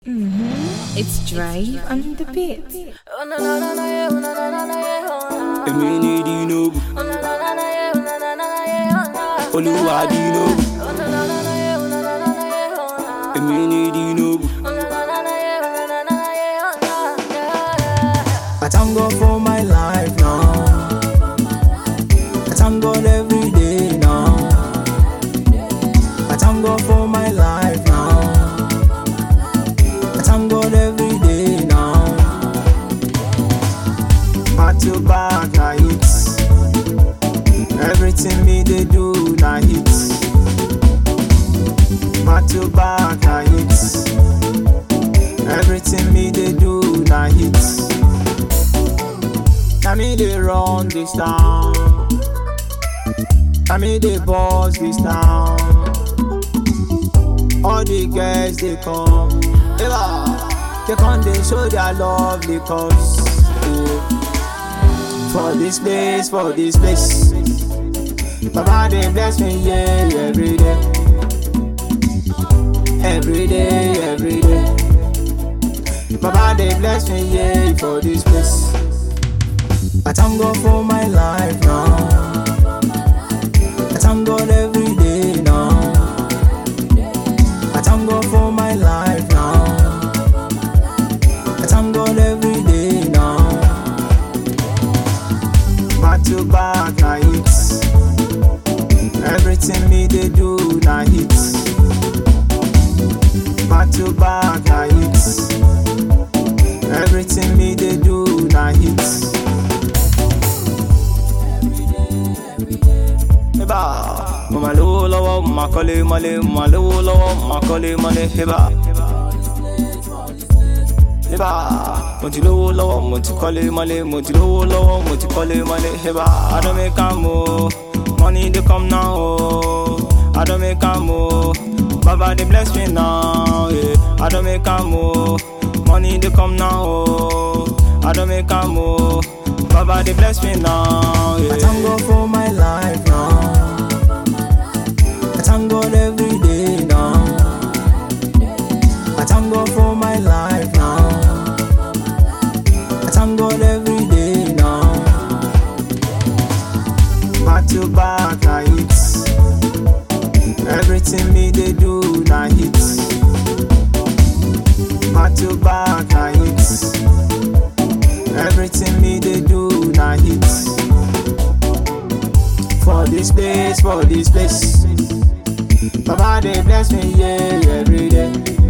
It's Drive on the beat. èmi ní dinobu olúwa dinobu èmi ní dinobu. I thank God for my life now. I thank God every day now. I thank God for my life now. I thank God every day now. Back to back, na hits. Everything me they do, na hits. Back to back, na hits. Everything me they do, na hits. Now me they run this town. Now me they boss this town. All the girls they come, Eva, they come they show their love because yeah. for this place, for this place. Baba they bless me yeah every day, every day, every day. Baba they bless me yeah for this place. I thank God for my life now. I thank God every day now. I thank God for my life now. I thank God every day now. Back to back, na hits. Everything me they do, na hits. Back to back, na hits. Everything me they do, na hits. Eba, mo ma lówó lọ́wọ́, mo ma kọ́lé mọ́lé, mo ma lówó lọ́wọ́, mo ma kọ́lé mọ́lé, eba. Eba, mo ti lówó lọ́wọ́, mo ti kọ́lé mọ́lé, mo ti lówó lọ́wọ́, mo ti kọ́lé mọ́lé, eba. I don make am o, money dey come now o. I don make am o, Baba dey bless me now, yeah. I don make am o, money dey come now o. I don make am o, Baba dey bless me now, yeah. I thank God for my life now. I thank God every day now. I thank God for my life now. I thank God every day now. Back to back, na hits. Everything me they do, na hits. Back to back, na hits. Everything me they do, na hits. For this place, for this place. Baba they bless me, yeah, every day.